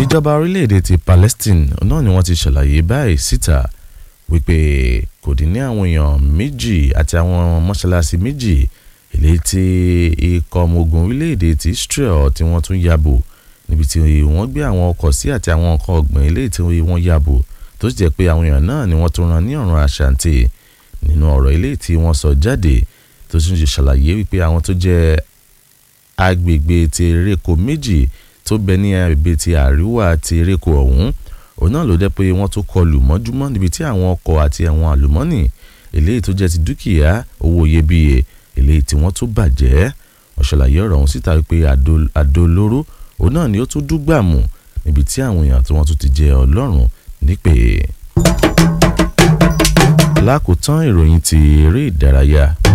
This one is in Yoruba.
ìjọba orílẹ̀-èdè ti Palestine náà ni wọ́n ti ṣàlàyé báyìí síta wípé kò dín ní àwọn èèyàn méjì àti àwọn mọ́ṣáláṣí méjì eléyìí tí ikọ̀ ọmọ ogun orílẹ̀-èdè ti Israel tí wọ́n tún yàbò níbi tí wọ́n gbé àwọn ọkọ̀ sí àti àwọn nǹkan ọ̀gbìn eléyìí tí wọ́n yàbò tó sì jẹ́ pé àwọn èèyàn náà ni wọ́n tún rán ní ọ̀run àṣàǹtì nínú ọ̀rọ̀ eléyìí tí wọ́n sọ jáde tó sì ń ṣàlàyé wípé àwọn tó jẹ́ agbègbè ti eréko méjì tó bẹ ní agbègbè ti àríwá ti eréko ọ̀hún òun náà ló jẹ́ pé wọ́n tún kọlù mọ́júmọ́ níbi tí àwọn ọkọ̀ àti àwọn àlùmọ́nì eléyìí tó jẹ́ ti dúkìá owó iyebíye eléyìí tí wọ́n tún bàjẹ́ wọ́n ṣàlàyé ọ̀rọ̀ ọ̀hún síta wípé àdó olóró òun náà ni ó tún dúgbàmù níbi tí àwọn èèyàn tí wọ́n tún ti jẹ ọlọ́run nípè. lákòótán ìròyìn ti eré ìdárayá